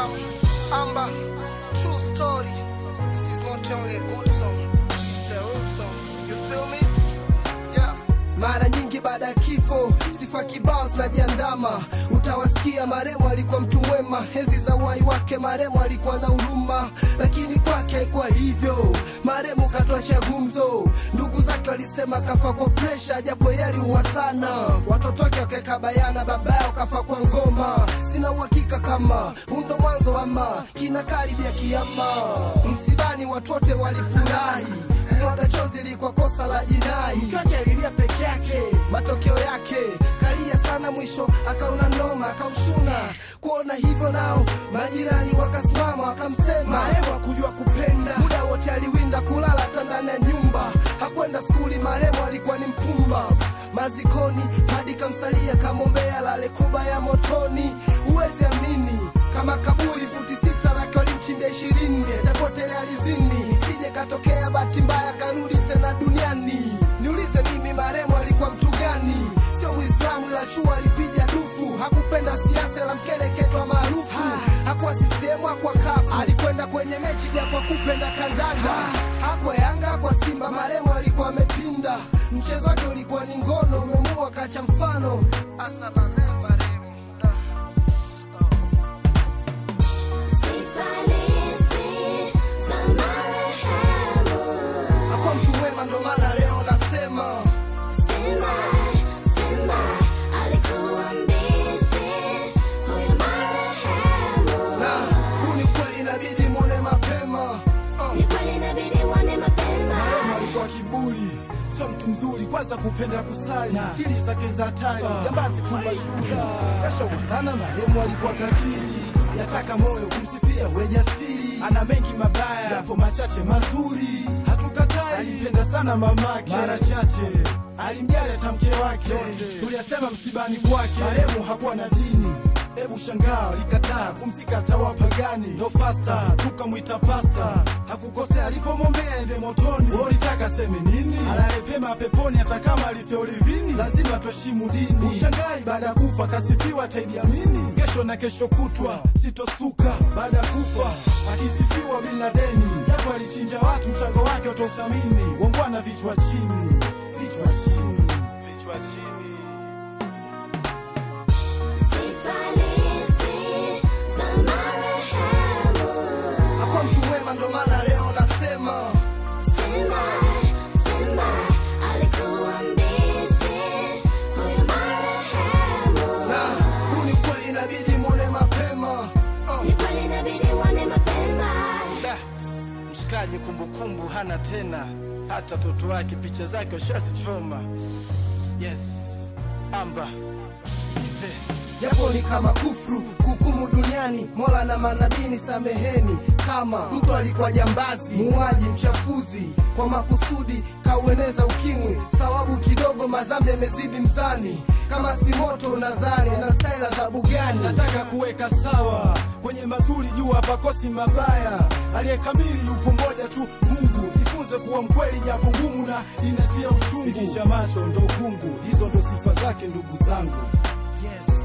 Um, Amber, true story. This is not only a good song, it's a real song. You feel me? Yeah. Mara nyingi baada ya kifo sifa kibao zinajiandama, utawasikia maremu alikuwa mtu mwema, enzi za uhai wake maremu alikuwa na huruma, lakini kwake haikuwa hivyo. Maremu katwasha gumzo, ndugu zake walisema kafa kwa presha, japo yeye aliumwa sana. Watoto wake wakaweka bayana, baba yao kafa kwa ngoma. Sina uhakika kama undo mwanzo ama kina karibia kiama. Msibani watu wote walifurahi kumwaga chozi ilikuwa kosa la jinai. Mke wake alilia peke yake, matokeo yake kalia sana, mwisho akaona noma, akaushuna. Kuona hivyo nao majirani wakasimama, wakamsema marehemu hakujua kupenda, muda wote aliwinda kulala hata ndani ya nyumba, hakwenda skuli, marehemu alikuwa ni mpumba mazikoni hadi kamsalia kamwombea lale kuba ya motoni. Huwezi amini kama kaburi futi sita lake walimchimbia ishirini, atapotelea alizini, isije katokea bahati mbaya karudi tena duniani. Niulize mimi marehemu alikuwa mtu gani? Sio Mwislamu ila chua alipiga dufu, hakupenda siasa la mkeleketwa maarufu, hakuwa CCM hakuwa kafu, alikwenda kwenye mechi japo kupenda kandanda, hakuwa Yanga hakuwa Simba, marehemu alikuwa amepinda, mchezo wake ulikuwa ni ngono, umemua kacha mfano asalale marehemu Da. Oh. Sifalisi za marehemu. hakuwa mtu mwema, ndo maana leo nasema Simba, Simba alikuwa mbishi, huyo marehemu. na huu ni ukweli, inabidi mwone mapema oh. Ni kweli inabidi uone mapema. Marehemu alikuwa kiburi, sio mtu mzuri, kwanza kupenda kusali, dili zake za hatari, jambazi tu mashuda, kashauri sana. Marehemu alikuwa katili, yataka moyo kumsifia, we jasiri, ana mengi mabaya, yapo machache mazuri, hatukatai. Alimpenda sana mamake, mara chache alimjali hata mke wake, tuliyasema msibani kwake. Marehemu hakuwa na dini Hebu shangaa likataa kumzika tawapagani ndo fasta tukamwita pasta hakukosea alipomwombea ende motoni ulitaka seme nini alale pema peponi hata kama alifya ulivini lazima tuheshimu dini ushangai baada ya kufa kasifiwa taidiamini kesho na kesho kutwa sitostuka baada ya kufa akisifiwa bin ladeni japo alichinja watu mchango wake utauthamini wongwana vichwa chini vichwa chini vichwa chini Sifalisi za marehemu. hakuwa mtu mwema, ndo maana leo nasema Simba, Simba alikuwa mbishi, huyo marehemu. na huu ni ukweli, inabidi mwone mapema oh. Ni kweli inabidi uone mapema. Da, mshikaji kumbukumbu hana tena, hata toto wake picha zake washazichoma. Yes, amba ipe japo ni kama kufru kuhukumu duniani, mola na manabii ni sameheni. Kama mtu alikuwa jambazi, muuaji, mchafuzi, kwa makusudi kaueneza ukimwi, thawabu kidogo, madhambi yamezidi mzani. Kama si moto unadhani na staili adhabu gani? nataka kuweka sawa kwenye mazuri juu hapakosi mabaya aliyekamili yupo mmoja tu mungu jifunze kuwa mkweli japo ngumu na inatia uchungu ikicha macho ndo ukungu hizo ndo sifa zake ndugu zangu yes.